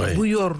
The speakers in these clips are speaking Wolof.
Ouais. bu yor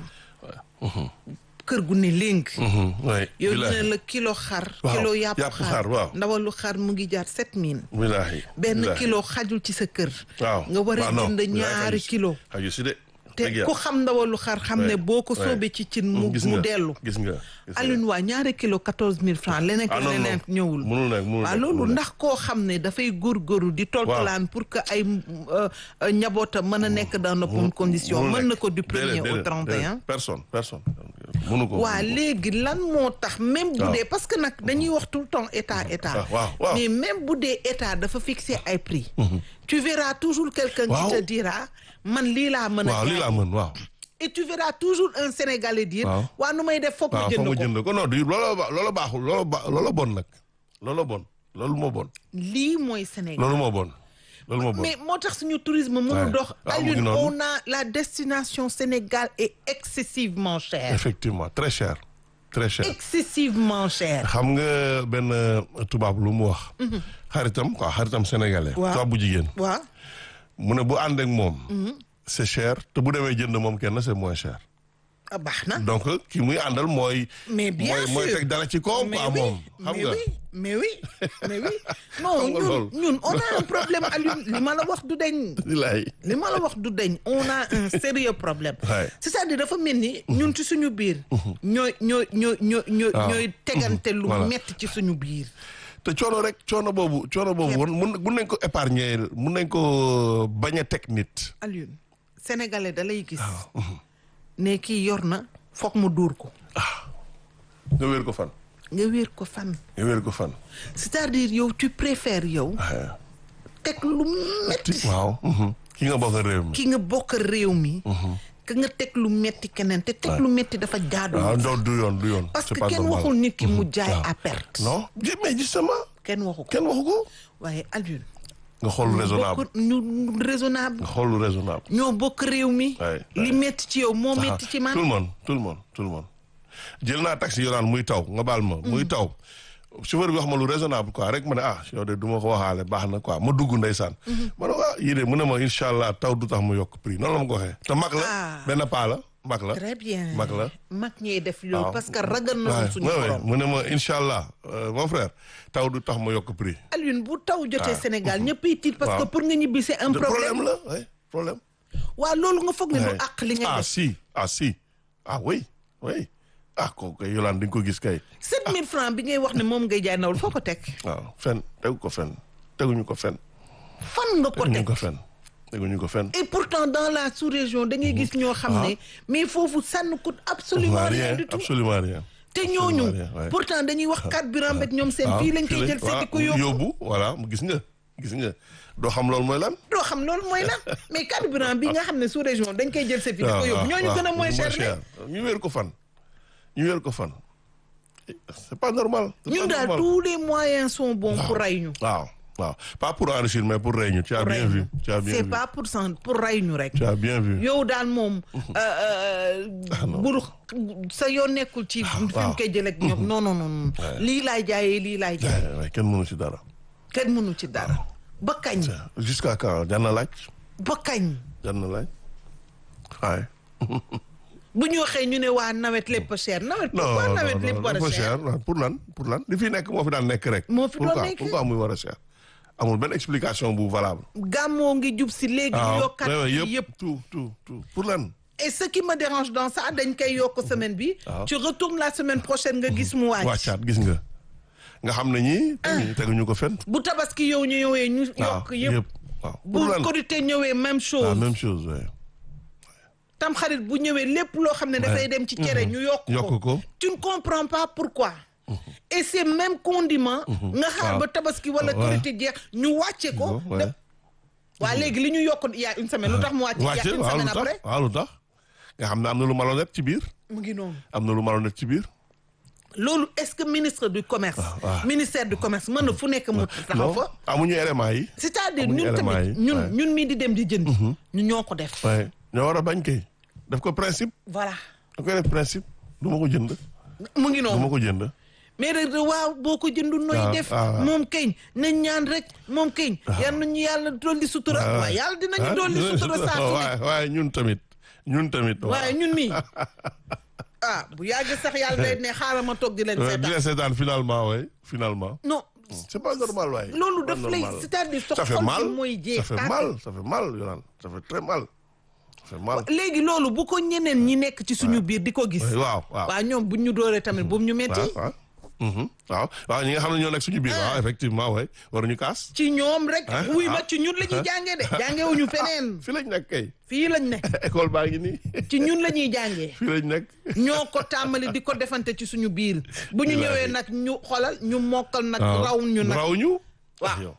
kër gu ne léng oui yow ñu billaahi ne la kilo xar Waaw, kilo yàpp yàpp xar, xar waaw. ndawalu xar mu ngi jaar sept mille billaahi benn billaahi. kilo xajul ci sa kër waaw nga war a waaw, non, jënd billaahi ñaari xaju si- kilo xaju si de te dëgg yàlla. ku xam ndawalu xar xam ne Ouais, boo ko ouais. soobee ci cin mu gis mu nga, dellu gis nga gis nga. Alioune waa ñaari kilo quatorze mille francs leneen ah ak non leneen non ñëwul mënul nekk mënul waaw nekk, loolu mënul nekk. ndax koo xam ne dafay góorgóorlu di toltolaan pour que ay euh, euh, njabootam mën a nekk dans de bonnes conditions mënul mën na nekk. ko du premier Déedéet, au déedéet, 31 déedéet. personne personne mënu ko waa léegi lan moo tax même bu waaw. dee parce que nag dañuy wax tout le temps état état Ah, waaw, waaw. mais même bu dee état dafa fixer ay prix tu verras toujours quelqu'un Waaw. qui te dira man lii laa mën a waaw lii jaay. laa mën waaw et tu verras toujours un Sénégalais dire Waaw. waa nu may def foog ma waaw foog jënd nga ko jënd ko non du looloo ba looloo baaxul looloo ba looloo bon nag looloo bon loolu moo bon lii mooy Sénégal loolu moo bon loolu moo bon mais moo tax suñu tourisme mënul Ouais. dox Ah, mu ngi Alioune noonu. on a la destination Sénégal est excessivement chère effectivement très cher très cher excessivement chère xam nga benn euh, tubaab lu mu wax xaritam quoi xaritam sénégalais Waaw. tubaab bu jigéen waaw mu ne bu ànd ak moom c'est cher te bu demee jënd moom kenn c'est moins cher ah, baax na donc ki muy àndal mooy mais bien mooy sûr mooy teg dara ci kaw mais quoi oui, moom xam mais nga oui mais oui mais oui non Xam nga ñun loolu. ñun on a un problème Alioune li ma la wax du deñ Bilaay. li ma la wax du deñ on a un sérieux problème Ouais. c'est-à-dire dafa mel ni ñun ci suñu biir ñooy ñooy ñooy ñooy ñooy Ah. ñooy tegante lu Voilà. metti ci suñu biir te coono rek coono boobu coono boobu mun mun mun nañ ko épargner mun nañ ko bañ a teg nit Alioune sénégalais da lay gis ne kii yor na foog mu dóor ko nga wér ko fan nga wéer ko fan nga wér ko fan c'est-à-dire yow tu préfères yow ah, teg lu metti waaw mhm. ki nga bokk réew mi ki nga bokk réew mi ka nga teg lu metti keneen te teg lu metti dafa jaadu waaw doo du yoon du yoon parce c'est que pas kenn normal. waxul nit ki mu jaay waaw. à perte non ji- mais justement kenn waxu ko kenn waxu ko waaye Alioune nga xool lu raisonnable bokk ñu raisonnable nga xool lu raisonnable ñoo bokk réew mi Ouais, li metti ci yow moo metti ci man tout le monde tout le monde tout le monde jël naa taxi yoraan muy taw nga baal ma muy taw chauffeur bi wax ma lu raisonnable quoi rek ma ne ah yow de du ma ko waxaale baax na quoi ma dugg ndeysaan ma ne ah yii de mu ne ma incha allah taw du tax mu yokk prix noonu la ma ko waxee te mag la Ah. benn paa la mag la très bien mag la mag ñee def loolu waaw. parce que ragal na Ouais, suñu ouais, ouais. borom mu ne ma incha allah euh, mon frère taw du tax ma yokk prix Alioune bu taw jotee Ah. Sénégal ñëppay tiit parce que Waaw. pour nga ñibbi c'est un de problème problème la oui problème waaw loolu nga foog ne du Ouais. àq li nga ah def si ah si ah oui oui ah kooku kay yolaan di nga ko gis kay 7000 francs bi ngay wax ne moom ngay jaay nawul foo ko teg waaw fen tegu ko fen teguñu ko fen fan nga ko teguñu teg ko fen teguñu ko fen et pourtant dans la sous-région da ngay gis ñoo xam ne mais foofu ça ne coûte absolument rien rien du tout absolument rien te ñooñu rien, ouais. pourtant dañuy wax carburant beeg ñoom seen waaw fii lañ koy fii jël seeti ko waaw, yóbbu voilà mu gis nga gis nga doo xam loolu mooy lan doo xam loolu mooy lan mais carburant bi nga xam ne sous-région dañ koy jël seeti di ko waaw, yóbbu waaw, ñooñu waaw, gën a moins cher ñu wéer ko fan ñu wéer ko fan c'est pas normal c'est ñun pas daal normal. tous les moyens sont bons pour ray ñu waaw waaw pas pour enrichir mais pour rey ñu tu as pour bien ray vu ñu tu as bien c'est vu pas pour sant pour ray ñu rek tu as bien vu yow daal moom buru sa yoon nekkul ci fi mu waaw. koy jëlee ak ñoom non non non lii laay jaayee lii laay jaayee Ouais, ouais, kenn mënu ci dara kenn mënu ci dara ba kañ jusqu'à quand jar na laaj ba kañ jar na laaj waaye bu ñu waxee ñu ne waa nawet lépp cher nawet non pourquoi non nawet non lépp war a dafa cher cher waaw, pour lan pour lan li fi nekk moo fi daan nekk rek Moo fi doon pourquoi nekk. pourquoi muy war a cher amul benn explication bu valable gàmmoo ngi jub si léegi ñu yokkat ouais, ouais, yëpp yëpp tout tout tout pour lan et ce qui me dérange dans ça dañ koy yokk semaine bi waaw. tu retournes la semaine prochaine nga gis mu wàcc wàccaat gis nga nga xam ne ñii teguñu teguñu ko fenn bu tabaski yow ñu ñëwee ñu yokk yëpp waaw bu pour lan korité ñëwee même la chose même chose ouais. tam xarit bu ñëwee lépp loo xam ne dafay dem ci cere ñu yokk yokk ko tu ne comprends pas pourquoi et ces mêmes condiments nga xaar ba tabaski wala Ouais. korité jeex ñu wàcce ko ouais. waa léegi li ñu yokk il y a une semaine lu tax mu wàcc il y a wàcce une waaw lu semaine tax après waaw lu tax nga xam ne am na lu malhonnête ci biir mu ngi noonu am na lu malhonnête ci biir loolu est-ce que ministre du commerce waaw. ministère du commerce mën na fu nekk mu taxaw non fa amuñu élément yi c'est-à-dire amuñu ñun élément tamit yi, ñun ouais. ñun mii di dem di jënd ñu ñoo ko def waaye ñoo war a bañ kay daf ko principe voilà da koy def principe du ma ko jënd mu ngi du ma noonu ko jënd mais rek waaw boo ko jëndu nooy waaw, def waaw, waaw. moom keñ nañ ñaan rek moom keñ yal nañu yàlla dolli sutura waaw yàlla dinañu dolli sutura saa su ne waaye waaye ñun tamit ñun tamit. waaw waaye ñun nii ah bu yàgg sax yàlla day ne xaaral ma toog di leen di seetaan la seetaan finalement ouais finalement. non c'est pas normal waaye. loolu C'est pas daf lay normal. c'est-à-dire sa ça fait xol mal bi mooy jeex ça fait tàkk. mal ça fait mal Yolande ça fait très mal ça fait mal. léegi loolu bu ko ñeneen ñi nekk ci suñu biir di ko gis waaw waaw. waa ñoom buñ ñu dooree tamit boobu ñu metti waaw waaw. Mhm. waaw waaw ñi nga xam ne ñoo nekk suñu biir waaw effectivement ouais waruñu kaas. ci ñoom rek Ah, wuy ma ah. ci ñun la ñuy jàngee de jàngewuñu feneen fii lañ nekk kay fii lañ ne école baa ngi nii ci ñun la ñuy jàngee fii lañ nekk. ñoo ko tàmbali di ko defante ci suñu biir bu ñu ñëwee nag ñu xolal ñu mokkal nag raw ñu nag raw ñu. Waaw. yow.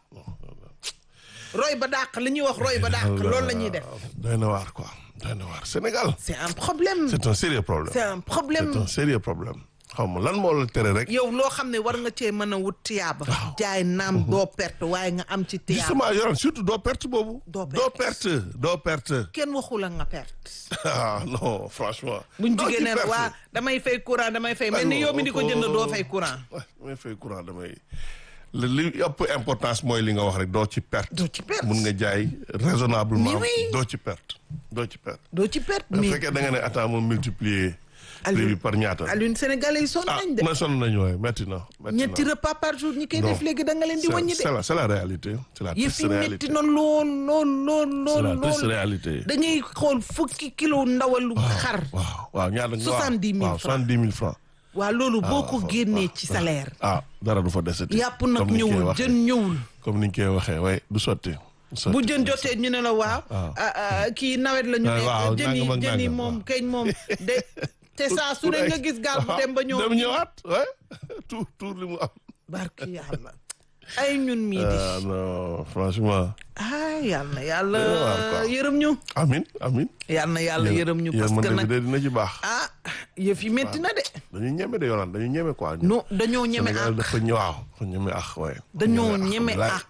roy ba dàq li ñuy wax roy ba dàq loolu la ñuy def doy na waar quoi doy na waar Sénégal. c'est un problème c'est un sérieux problème. c'est un problème c'est un sérieux problème. xaw ma lan moo la tere rek. yow loo xam ne war nga cee mën a wut tiyaaba jaay naam doo perte waaye nga am ci tiyaaba justement yoroon surtout doo perte boobu. Doo doo perte. perte doo perte. kenn waxu la nga perte ah non franchement. buñ doo jugee ci ne perte. waa damay fay courant damay fay mel ni yow mi di ko jënd doo fay courant waaw damay fay courant damay. li li ëpp importance mooy li nga wax rek doo ci perte. doo ci perte mun nga jaay raisonnablement. Mais oui. doo ci perte doo ci perte. doo ci perte bu mais fekkee da nga ne attends ma multiplier. Aliou- prix bi par ñaata. Alioune Sénégalais yi sonn ah nañ de ma sonn nañu waaye métti na. métti na. ñetti repas par jour ñi koy Non. def léegi da nga leen di C'est- wàññi c'est de la c'est la réalité. c'est la yëf triste yi métti réalité. na lool lool lool c'est lool la triste lool réalité. dañuy xool fukki kilo ndawalu xar waaw waaw ñaata. Soixante-dix mille waaw francs. soixante-dix mille francs. waa loolu boo ko waaw, génnee waaw, ci salaire ah dara du fa desati. yàpp nag Comme ni ñu koy ñëwul waxee. jën ñëwul comme ni ñu koy waxee waaye du sotti. du sotti. bu jën jotee ñu ne la waaw waaw. ah, ah, kii nawet la ñu Ah, waaw, ne jën yi nangam ak jën yi nangam, moom waaw. keñ moom de te saa su Pour ne nga ay- gis gaal bu waaw, dem ba ñëw dem ñëwaat ouais tout tout li mu am. barki yàlla ay ñun mii di ah non franchement. ah yàlla na yàlla Doy na waar, quoi. yërëm ñu amin amin. yàlla na yàlla yërëm ñu parce que yërmande bi nag de dina ci baax. ah yëf yi métti na de dañuy ñeme de yoonaan dañuy ñeme quoi. non dañoo ñeme Sénégal àq dafa ñëwaaw dafa ñeme àq waaye. dañoo ñeme wallaay. àq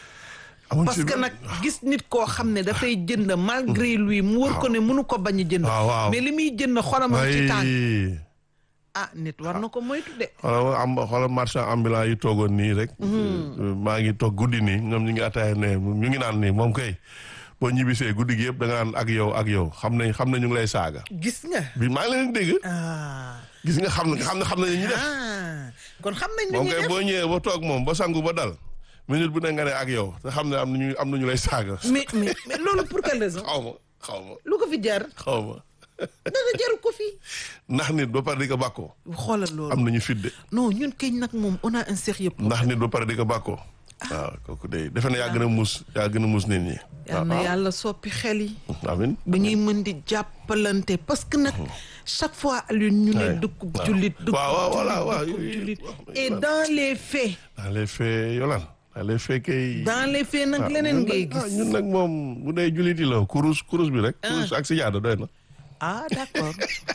amuñ parce ci que benn- nag gis nit koo xam ne dafay jënd malgré lui mu wër ko ne mënu ko bañ a jënd waaw, waaw. mais li muy jënd xolamam ci tànk ay ah nit war na ko moytu de xoolal am xoolal marchand ambulant yi toogoon nii rek. maa ngi toog guddi nii ñoom ñu ngi ataaya ne ñu ngi naan nii moom kay boo ñibbisee guddi gi yëpp da nga naan ak yow ak yow xam nañ xam nañ ñu ngi lay saaga. gis nga bi maa ngi leen di dégg. ah gis nga xam nga xam ne xam nañ ñu def. ah kon xam nañ lu moom ñuy kay def boo ñëwee ba toog moom ba sangu ba dal minute bu ne nga ne ak yow te xam ne am nañu am nañu lay saaga. mais mais mais loolu pour quelle raison xaw ma xaw ma lu ko fi jar xaw ma dara jaru ko fi ndax nit ba pare di ko bàkkoo xoolal loolu am nañu fidde non ñun keñ nag moom on a un sérieux problème ndax nit ba pare di ko bàkkoo waaw kooku day defe na yaa gën a muus yaa gën a muus nit ñi. yal na yàlla soppi xel yi amin ba ñuy mën di jàppalante parce que nag chaque fois Alioune ñu ne Ouais. dëkk jullit dëkk waaw waaw voilà waaw jullit yooyu jullit yëpp. et dans les faits dans les faits yolan dans les faits kay. dans les faits nag ah, leneen ñun ngay nag- ah, gis ñun nag moom bu dee jullit yi la kurus kurus bi rek. kurus ak si jaada doy na. ah d'accord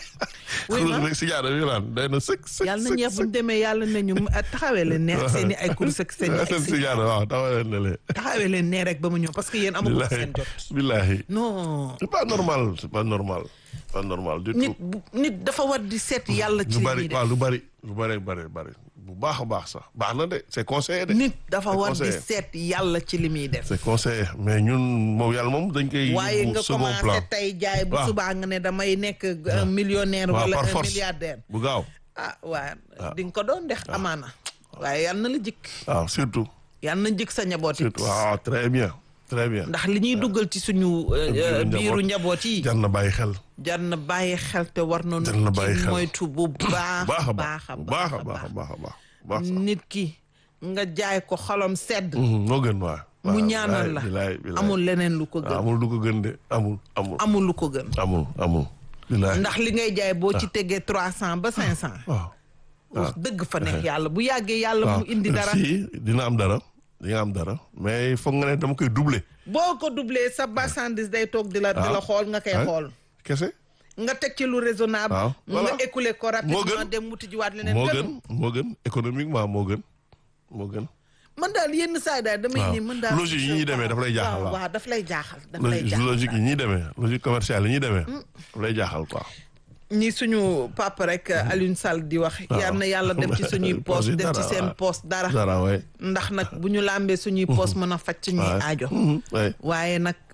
oui kurus ma bi rek si jaada bi yolan doy na sëkk sëkk. yàlla na sëkk, ñeex bu ñu sëkk. demee yàlla nañu taxawee leen neex seen i ay course ak seen i ay si jaada waaw taxawal na leen. taxawee leen nee rek ba mu ñëw parce que yéen amagu billahi seen jot billahi non c'est pas normal c'est pas normal pas normal du nit tout. bu nit dafa war di seet yàlla ci lu li bari muy def waaw lu bari lu bari bari bari bu baax a baax sax baax na de c'est conseillé de. nit dafa C'est war di conseillé. seet yàlla ci li muy def c'est conseillé mais ñun moom yàlla moom dañ koy. waaye yóbbu nga second plan commencé tey jaay bu waaw. subaa nga ne damay nekk un millionnaire waaw wala par un force milliardaire bu gaaw ah waa di nga ko doon dex amaana waaye yal na la jikk waaw surtout yal na jikk sa njaboot it surtout waaw très bien très bien. ndax li ñuy duggal ci suñu euh, euh, biiru biiru njaboot yi jar na bàyyi xel. jar na bàyyi xel te war na Jar na bàyyi ci xel. moytu bu baax baax a baax baax bu baax a baax a baax a baax baax sax. nit ki nga jaay ko xolam sedd Mhm, moo gën waay. mu ñaanal la bilaay bilaay amul leneen lu ko gën amul du ko gën de amul amul amul lu ko gën amul amul. bilaay ndax li ngay jaay boo ci tegee trois cent ba cinq cent waaw. wax dëgg fa neex yàlla bu yàggee yàlla waaw mu indi dara si dina am dara dina am dara mais foog nga ne dama koy doubler. boo ko doublé sa marchandise day toog di la di la waaw. xool nga koy Ouais. xool kese. nga teg ci lu raisonnable waaw, nga voilà. écoulé ko rapidement gën. dem wuti jiwaat leneen moo gën gën moo gën économiquement moo gën moo gën. man daal yenn saa yi daal damay waaw. ni man daal Logique yi ñuy demee daf lay jaaxal, waaw waaw. waaw daf lay jaaxal daf lay logique jaaxal logique yi ñuy demee logique commerciale yi ñuy demee. daf lay jaaxal quoi. ñi suñu papa rek Alioune Sall di wax yal na yàlla dem ci suñuy poos Poos yi def ci dara, seen waaw. poos dara dara waay. ndax nag bu ñu làmbee suñuy poos mën a faj suñuy waay. aajo Mhm, waay. waaye nag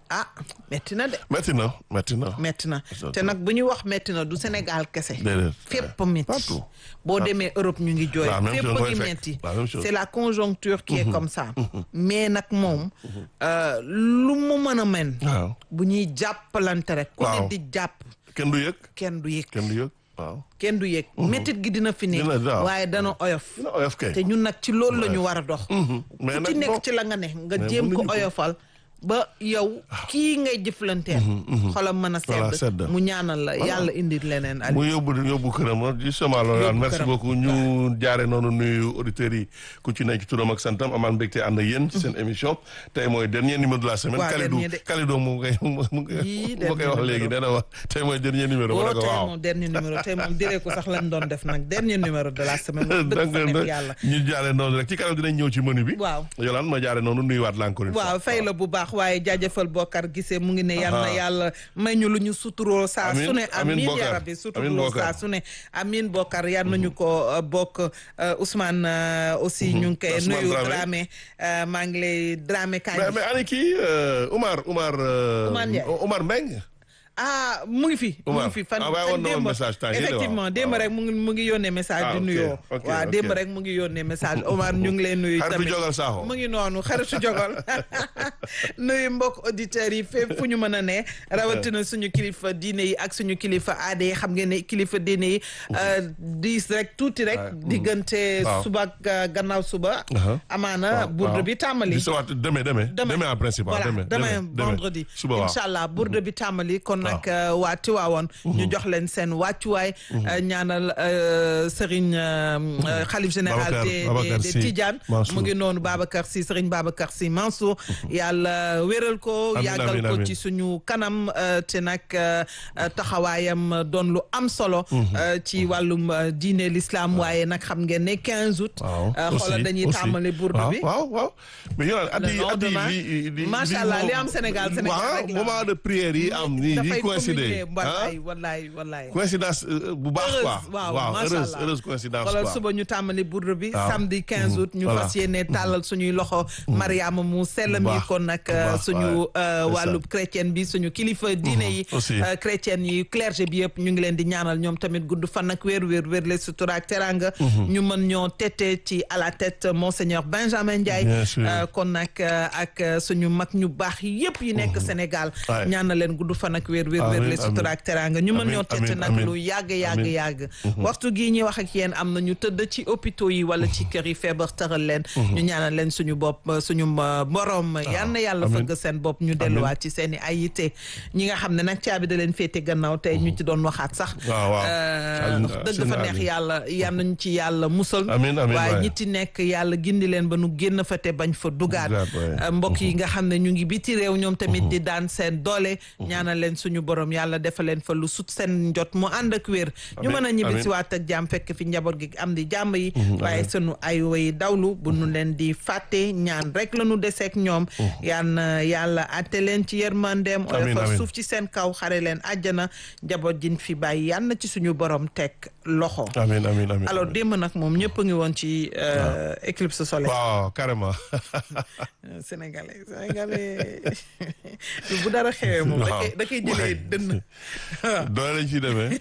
ah metti na de metti na metti na. metti na te nag bu ñuy wax metti na du Sénégal kese Déedéet. fépp metti Partout. boo demee Europe ñu ngi jooy La même fépp chose a mooy ngi fekk. metti La même chose. c'est la conjoncture qui est comme ça mais nag moom euh, lu mu mën a men waaw bu ñuy jàppalante rek ku ne Waaw. di jàpp kenn du yëg. kenn du yëg kenn du yëg waaw. kenn du yëg métit gi dina fi ne Dina- waaw. waaye dana oyof dina oyof kay. te ñun nag ci loolu la ñu war a dox mais ku ci nag nekk bon. ci la nga ne nga mais jéem ko mënuñu ko. oyofal ba yow kii ngay jëflanteel xolam mën a Voilà, sedd sedd. mu ñaanal la yàlla indi leneen ali mu yóbbu yóbbu këram justement loolu Yóbbu merci këram. beaucoup ñu jaare noonu nuyu auditeurs yi ku ci nekk ci turam ak santam amaan mbégte ànd ak yéen ci seen émission tey mooy dernier numéro de la semaine Waaw, Kalidou dernier de. Kalidou mu ngi koy mu ngi koy Yii, mu koy wax dernier léegi nee na wax tey mooy dernier numéro ma woo ne ko tey waaw moom dernier numéro tey moom diree ko sax lañ doon def nag dernier numéro de la semaine wax dëgg fa nekk yàlla ñu jaare noonu rek ci kanam dinañ ñëw ci menu bi waaw Yolaan ma jaare noonu nuyuwaat la encore une fois waaw fay la bu baax waaye jaajëfal Bokar gisee mu ngi ne yal na Aha. yàlla may ñu lu ñu suturoo saa Amiin, su ne amiin amiin Bokar, ya rabbi amiin suturoo Bokar. saa su ne amiin Bokar yal nañu ko uh, bokk uh, Ousmane uh, aussi ñu ngi koy Ousmane nuyu Dramé. Dramé uh, maa ngi lay Dramé kañ mais mais ani kii euh, Oumar Oumar euh, Oumar Ndiaye. Oumar Mbengue ah mu ngi fi mu Oumar, ngi fi fan ah, waaye woon na woon démb message temps yii de, effectivement waaw. démb waaw. rek mu ngi mu ngi yónnee message Ah, di ok, nuyoo ok, waaw ok. démb rek mu ngi yónnee message Omar ñu ngi lay nuyu Xaritu tamit Jogal Sakho. mu ngi noonu xaritu jogal nuyu mbokk auditeurs yi fépp fu ñu mën a ne rawatina suñu kilifa diine yi ak suñu kilifa aada yi xam ngeen ne kilifa diine yi euh, diis rek tuuti rek diggante Waaw. suba ak euh, gannaaw suba Aha. amaana waaw, bourde waaw. bi tàmbali di sawaat demain demain demain en principe waaw, voilà demain demain demain vendredi suba waaw incha allah bourde bi tàmbali kon nag euh, waa Tiwaawoon ñu jox leen seen wàccuwaay euh, ñaanal euh, Serigne euh, euh, xalif général Babacar- des Babacar des des Sy Tidiane Mansour. mu ngi noonu Babacar Sy Serigne Babacar Sy Mansour yàlla wéral ko Amiin, yàggal amiin, ko amiin. ci suñu kanam euh, te nag euh, euh, taxawaayam doon lu am solo euh, ci wàllum euh, diine l'islam waaye nag xam ngeen ne 15 août waaw euh, xoolal aussi, dañuy aussi. tàmbali bourde waaw, bi waaw waaw mais yow at Le yi at lendemain, yi li macha allah li am Sénégal Sénégal waaw rek la moment de prière yi am ni yi dafay coïncider communiquer wallaay wallaay wallaay coïncidence euh, bu baax quoi heureuse waaw waaw macha heureuse allah heureuse coïncidence xoolal quoi suba ñu tàmbali bourde bi Waaw. samedi 15 août ñu Voilà. fas yéene tàllal suñuy loxo Mariama mu sell mi baax, kon nag bu baax, suñu ouais. euh, C'est wàllu chrétienne bi suñu kilifa diine yi aussi. euh, chrétienne yi clergé bi yëpp ñu ngi leen di ñaanal ñoom tamit gudd fan ak wér wér wér le sutura ak teranga ñu mën ñoo tete ci à la tête monseigneur Benjamin Ndiaye Bien sûr. euh, kon nag euh, ak euh, suñu mag ñu baax yëpp yi nekk Sénégal Ouais. ñaanal leen gudd fan ak wér wér wér Amiin, le sutura ak teranga ñu mën amiin, ñoo tete amiin, nag amiin. lu yàgg yàgg Amiin. yàgg waxtu gii ñuy wax ak yéen am na ñu tëdd ci hôpitaux yi wala ci kër yi feebar tëral leen ñu ñaanal leen suñu bopp suñu euh, borom yal na yàlla amiin. fëgg seen bopp ñu delluwaat ci seen i ay yitte ñi nga xam ne nag caabi da leen féete gannaaw tey ñu ci doon waxaat sax waaw waaw Euh, Saalum- wax dëgg seen fa neex Ali. yàlla yal nañ ci yàlla musal Amiin, amiin, waaye waay. ñi ci nekk yàlla gindi leen ba nu génn fa te bañ fa dugaat Dugaat, waay. Euh, mbokk yi nga xam ne ñu ngi biti réew ñoom tamit di daan seen doole ñaanal leen suñu borom yàlla defal leen fa lu sut seen njot mu ànd ak wér ñu Amiin, mën a ñibbi amiin. si waat ak jàmm fekk fi njaboot gi am di jàmm yi waaye sunu ay way dawlu bu nu leen di fàtte ñaan rek la nu deseek ñoom yal na yàlla atte leen ci yërmandeem Amiin, oyofal amiin. suuf ci seen kaw xare leen àjjana njaboot jin fi bàyyi yal na ci suñu borom teg loxo amiin amiin amiin alors démb nag moom ñëpp a ngi woon ci euh, éclipse solaire waaw carrément sénégalais sénégalais bu dara xewee moom da koy da koy jëlee Waay. dënn doole lañ ciy demee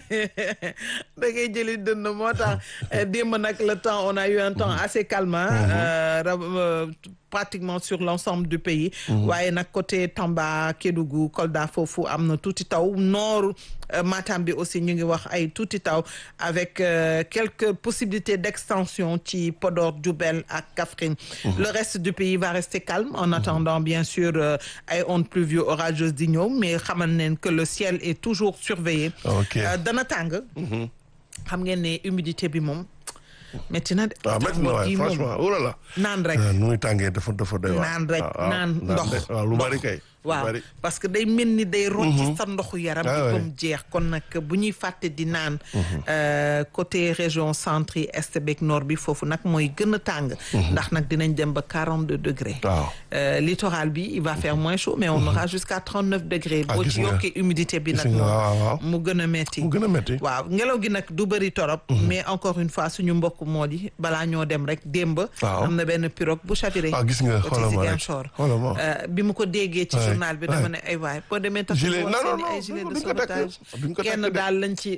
da ngay jëli dënn moo tax euh, démb nag le temps on a eu un temps assez calme hein, euh, ra- euh, pratiquement sur l'ensemble du pays waaye nag côté Tamba Kédougou Kolda foofu am na tuuti taw nord euh, Matam bi aussi ñu ngi wax ay tuuti taw avec euh, quelques possibilités d'extension ci Podor Diourbel ak Kaffrine le reste du pays va rester calme en attendant bien sûr euh, ay ondes pluvieux orageuses di ñëw mais xamal neen que le ciel est toujours surveillé Ok. Euh, dana tàng xam ngeen ne humidité bi moom métti na de waaw métti na waay Tàngoor gi moom franchement oh là là naan rek nu muy tàngee dafa dafa doy waar naan rek waaw, waaw, naan ndox de- waaw lu ndox. bari kay lu waaw bari. parce que day mel ni day rocci sa ndoxu yaram bi Ah ba ouais. mu jeex kon nag bu ñuy fàtte di naan euh, côté région centre yi est beeg nord bi foofu nag mooy gën a tàng ndax nag dinañ dem ba 42 degrés waaw Euh, littoral bi il va faire moins chaud mais on aura jusqu'à 39 degrés Ah, boo gis ci nga. yokkee humidité bi Gis nag nga, waaw, waaw. moom mu gën a metti mu gën a métti waaw ngelaw gi nag du bëri torop mais encore une fois suñu mbokk moo di balaa ñoo dem rek démb Waaw. am na benn pirogue bu chaviré ah gis nga côté xoolal ma rek Ziguinchor xoolal ma Euh, bi mu ko déggee ci Ouais. journal bi dama ne ay waay boo demee takk Gilet- woon non, non, seen i ay non, gilet de duñ ko takk, sauvetage duñ ko takk kenn de. daal lañ ci